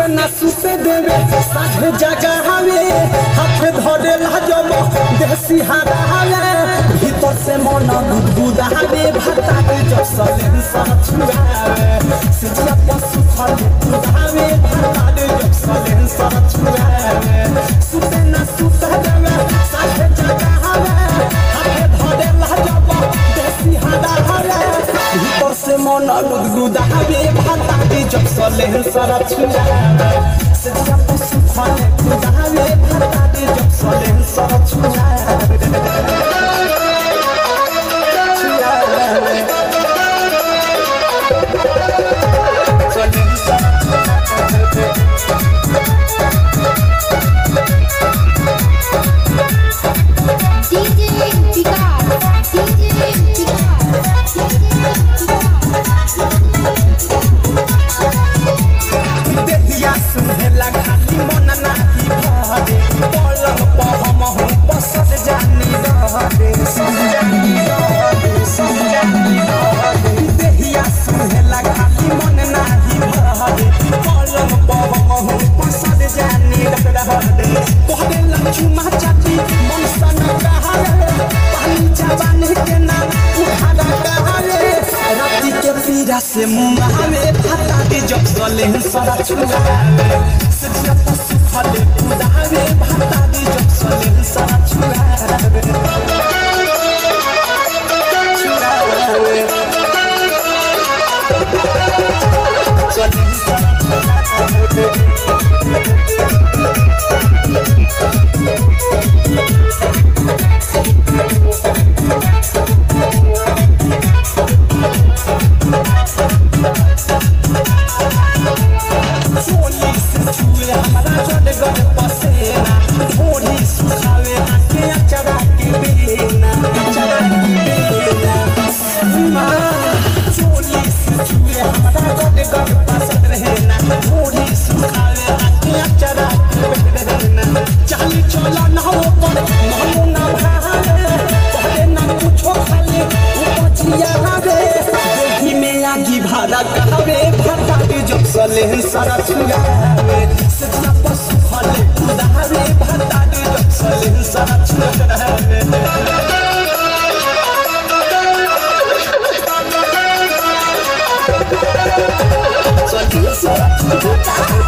सुते ना सुते देवे साझे जगह हवे हाथ धरे लाजब देसी हारा हवे भीतर से मन गुदगुदावे भाता के जब सलेन सा छुआवे सिजिया पशु फल गुदावे भाता के जब सलेन सा छुआवे सुते ना सुते देवे साझे जगह हवे हाथ धरे लाजब देसी हारा हवे भीतर से मन गुदगुदावे भाता के जब सलेन सा छुआवे सिजिया पशु फल गुदावे भाता के जब सलेन सा छुआवे DJ Vikas, DJ Vikas, देहिया सुहेला खाली मन नाही भरे पलंग पर हम हूँ पसंद जानी रहरे जानी रहरे जानी रहरे देहिया सुहेला खाली मन नाही भरे पलंग पर हम हूँ पसंद जानी रहरे तोहरे लक्ष्मा चाची मन सन कहारे पानी जवानी के नाम उखाड़ा कहारे राती के पीरा से मुंह में भाता के जब सले सरा छुआवे सजिया पशु फले कुदावे भाता के जब सले सरा छुआवे छुआवे सले सरा छुआवे चोली से छुए हमारा जड़ गड़ पसेना ढोली सुखावे आके अचरा के बेना अचरा के बेना माँ, चोली से छुए हमारा जड़ गड़ पसंद रहना ढोली सुखावे आके अचरा के बेना चाली चला ना हो पर मानो ना भावे पहले ना कुछो खाली उपजिया हवे देही में आगी भाड़ा कहवे भाटा के जब सले सारा छुआवे सजना पशु फले कुदावे भाटा के जब सले सारा छुआवे सले सारा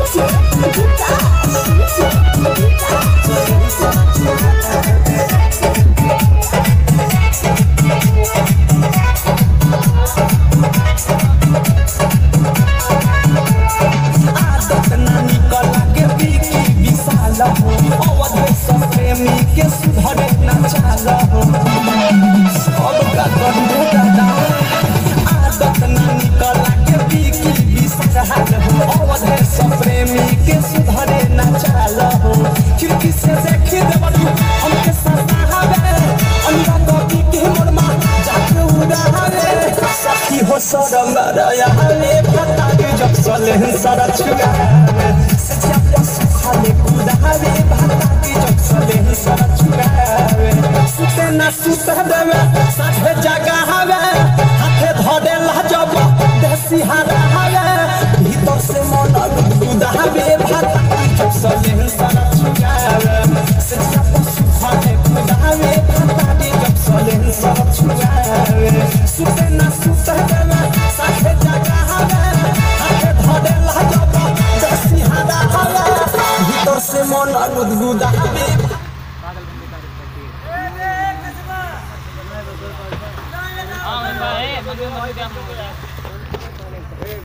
आदत ना निकल के बीकी विशाल हो अवध सब प्रेमी के सुधरे न चाल हो सब का करबो दादा आदत ना निकल के बीकी विशाल हो अवध सब प्रेमी के सुधरे न चाल हो खिड़की से देखी देवलू हमके सतावे अंधा कॉपी के मोरमा जाके उड़ावे सखी हो सरम रया हमें पता के जब सले सारा छुआवे सचिया पशु खाले कुदावे भाता के जब सले सारा छुआवे सुते ना सुते देवे साथे जगह हवे हाथे धरे लाजब देसी हारा हवे भीतर से मन कुदावे भाता के जब सले सारा छुआवे सचिया पशु खाले कुदावे भाता के जब सले सारा छुआवे सुते ना सुते देवे साथे जगह हवे हाथे धरे लाजब देसी हारा हवे भीतर से मन गुदगुदावे हाँ मैं भाई मंदिर मंदिर